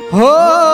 हो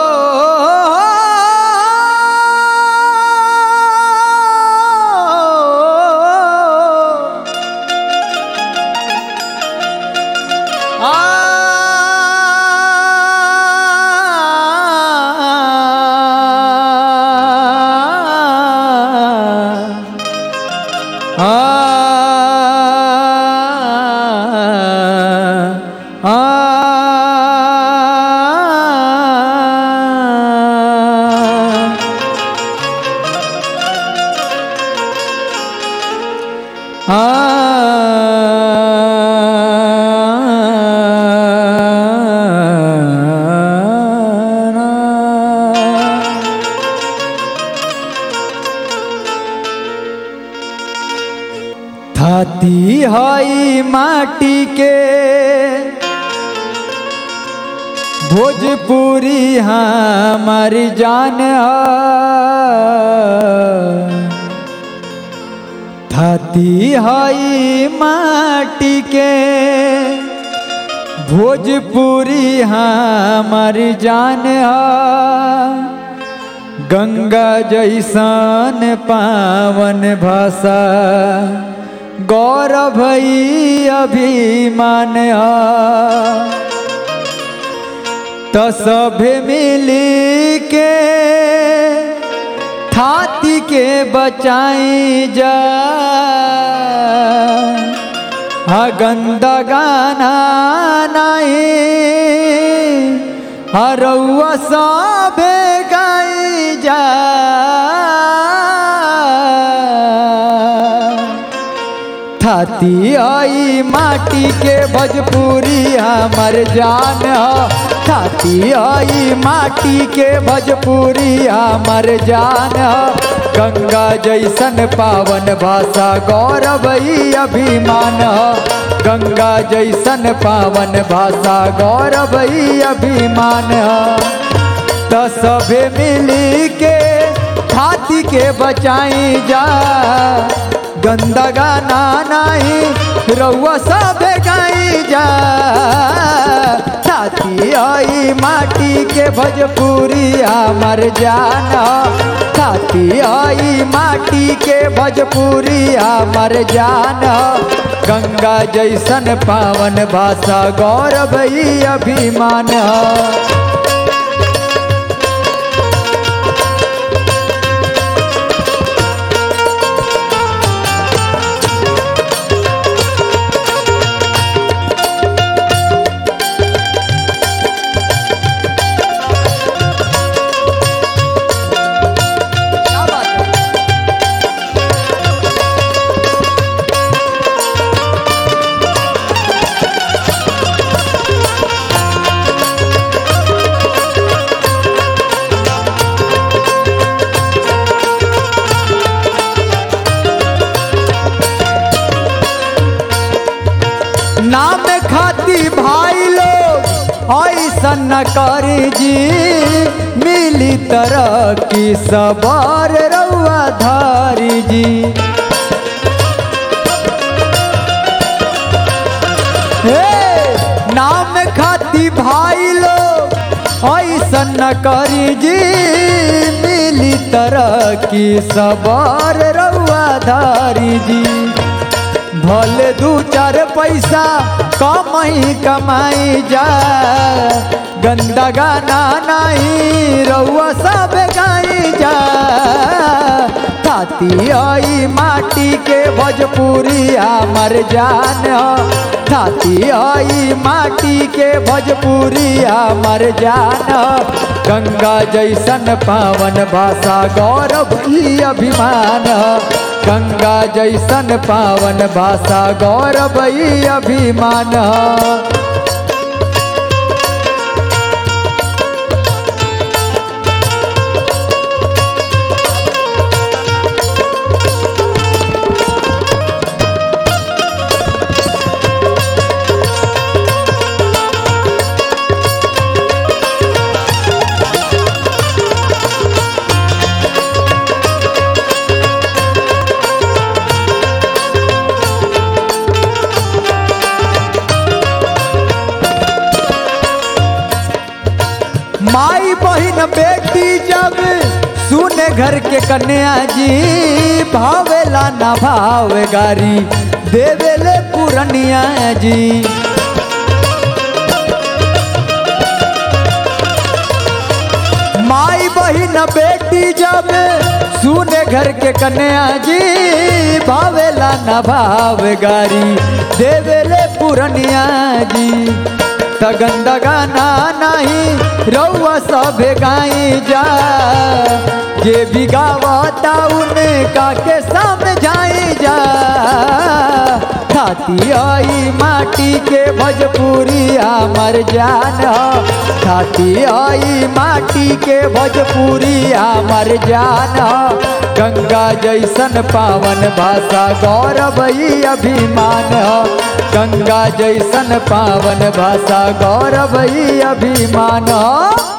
थाती हई माटी के भोजपुरी हमार जान थाती हई माटी के भोजपुरी हमार जान गंगा जैसन पावन भाषा गौरव अभिमान तो सभे मिली के थाती के बचाई जा हा गंदा गाना नहीं हरौआ सभे गाई जा थाती आई माटी के भोजपुरी हमर जान ह थाती आई माटी के भोजपुरी हमर जान ह गंगा जैसन पावन भाषा गौरव अभिमान ह गंगा जैसन पावन भाषा गौरव अभिमान ह त सभे मिली के हाथी के बचाई जा गंदा गाना नहीं रउआ सब गाई जा छाती आई माटी के भोजपुरी हमर जाना छाती आई माटी के भोजपुरी हमर जाना गंगा जैसन पावन भाषा गौरव अभिमान नाम खाती भाई लोग ऐसा न कर जी मिली तरह की सवार रउआ धारी जी हे नाम खाती भाई लोग ऐसा न करी जी मिली तरह की सवार रउआ धारी जी भले दू चार पैसा कम ही कमाई जा गंदा गाना नहीं रउआ सब गाई जा थाती आई माटी के भोजपुरी हमर जान थाती आई माटी के भोजपुरी हमर जान गंगा जैसन पावन भाषा गौरव अभिमान गंगा जैसन पावन भाषा गौरव अभिमान माई बहिन बेटी जब सुने घर के कन्या जी भावेला ना भाव गारी देवेले पुरनिया जी माई बहिन बेटी जब सुने घर के कन्या जी भावेला न भाव गारी देवेले पुरनिया जी तगन गाना नहीं रउआ सभे गाई जा जे भी गावता उनका के समझाई जा खाती आई माटी के भोजपुरी हमर जान ह। खाती आई माटी के भोजपुरी हमर जान ह। गंगा जैसन पावन भाषा गौरव ई अभिमान ह। गंगा जैसन पावन भाषा गौरव ई अभिमान ह।